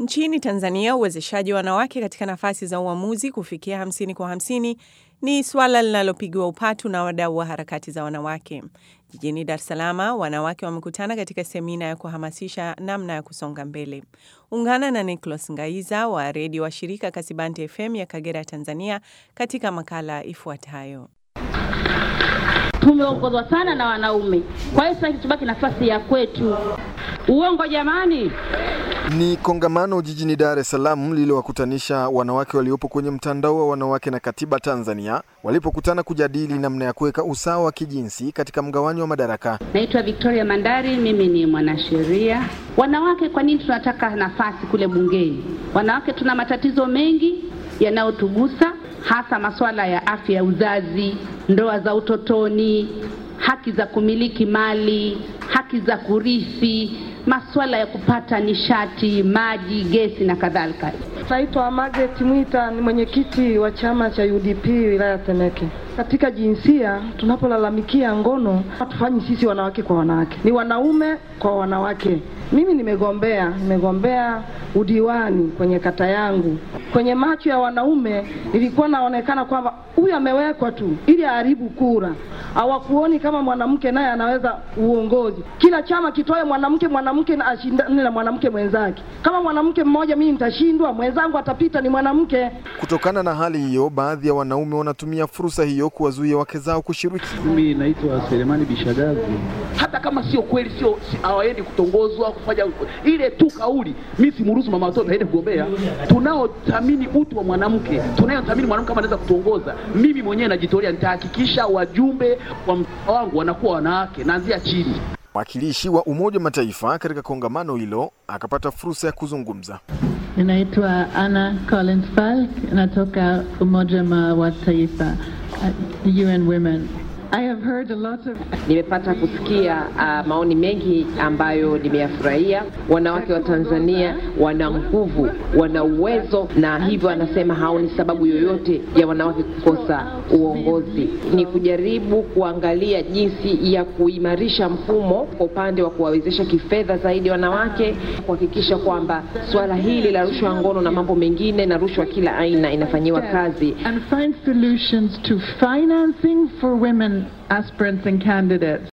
Nchini Tanzania, uwezeshaji wa wanawake katika nafasi za uamuzi kufikia hamsini kwa hamsini ni suala linalopigiwa upatu na wadau wa harakati za wanawake. Jijini Dar es Salaam, wanawake wamekutana katika semina ya kuhamasisha namna ya kusonga mbele. Ungana na Nicholas Ngaiza wa redio wa shirika Kasibante FM ya Kagera, Tanzania, katika makala ifuatayo. Tumeongozwa sana na wanaume, kwa hiyo sasa tubaki nafasi ya kwetu. Uongo jamani! Ni kongamano jijini Dar es Salaam lililowakutanisha wanawake waliopo kwenye mtandao wa wanawake na katiba Tanzania walipokutana kujadili namna ya kuweka usawa wa kijinsi katika mgawanyo wa madaraka. Naitwa Victoria Mandari, mimi ni mwanasheria. Wanawake, kwa nini tunataka nafasi kule bungeni? Wanawake tuna matatizo mengi yanayotugusa, hasa masuala ya afya ya uzazi, ndoa za utotoni, haki za kumiliki mali, haki za kurithi masuala ya kupata nishati, maji, gesi na kadhalika. Naitwa Margaret Mwita, ni mwenyekiti wa chama cha UDP wilaya Temeke. Katika jinsia, tunapolalamikia ngono, hatufanyi sisi wanawake kwa wanawake, ni wanaume kwa wanawake. Mimi nimegombea nimegombea udiwani kwenye kata yangu. Kwenye macho ya wanaume nilikuwa naonekana kwamba huyu amewekwa tu ili aharibu kura, hawakuoni kama mwanamke naye anaweza uongozi. Kila chama kitoe mwanamke, mwanamke na ashindane na mwanamke mwenzake. Kama mwanamke mmoja mimi nitashindwa, mwenzangu atapita, ni mwanamke. Kutokana na hali hiyo, baadhi ya wanaume wanatumia fursa hiyo kuwazuia wake zao kushiriki. Mimi naitwa Selemani Bishagazi. Hata kama sio kweli, sio si, hawaendi kutongozwa kufanya ile tu kauli, mimi simruhusu mama watoto aende kugombea. Tunaothamini utu wa mwanamke, tunayothamini mwanamke kama anaweza kutongoza, mimi mwenyewe najitolea, nitahakikisha wajumbe wa mtaa wangu wanakuwa wanawake, naanzia chini. Mwakilishi wa Umoja wa Mataifa katika kongamano hilo akapata fursa ya kuzungumza. Ninaitwa Anna Collins Falk, natoka Umoja wa Taifa, uh, UN Women. I have heard a lot of... Nimepata kusikia uh, maoni mengi ambayo nimeyafurahia. Wanawake wa Tanzania wana nguvu, wana uwezo, na hivyo anasema haoni sababu yoyote ya wanawake kukosa uongozi. Ni kujaribu kuangalia jinsi ya kuimarisha mfumo kwa upande wa kuwawezesha kifedha zaidi wanawake, kuhakikisha kwamba suala hili la rushwa ngono na mambo mengine na rushwa kila aina inafanyiwa kazi and find solutions to financing for women aspirants and candidates.